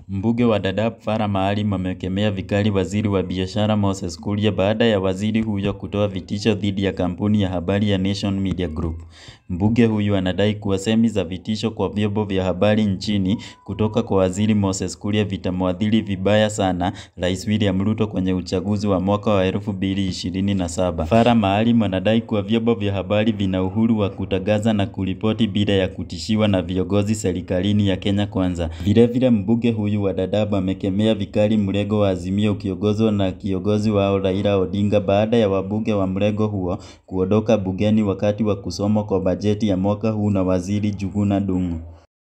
Mbunge wa Dadaab Farah Maalim amekemea vikali waziri wa biashara Moses Kuria baada ya waziri huyo kutoa vitisho dhidi ya kampuni ya habari ya Nation Media Group. Mbunge huyu anadai kuwa semi za vitisho kwa vyombo vya habari nchini kutoka kwa waziri Moses Kuria vitamwathiri vibaya sana Rais William Ruto kwenye uchaguzi wa mwaka wa 2027. Farah Maalim anadai kuwa vyombo vya habari vina uhuru wa kutangaza na kuripoti bila ya kutishiwa na viongozi serikalini ya Kenya Kwanza. Vilevile mbunge huyu wa Dadaab amekemea vikali mrengo wa Azimio ukiongozwa na kiongozi wao Raila Odinga baada ya wabunge wa mrengo huo kuondoka bungeni wakati wa kusomwa kwa bajeti ya mwaka huu na waziri Njuguna Ndung'u.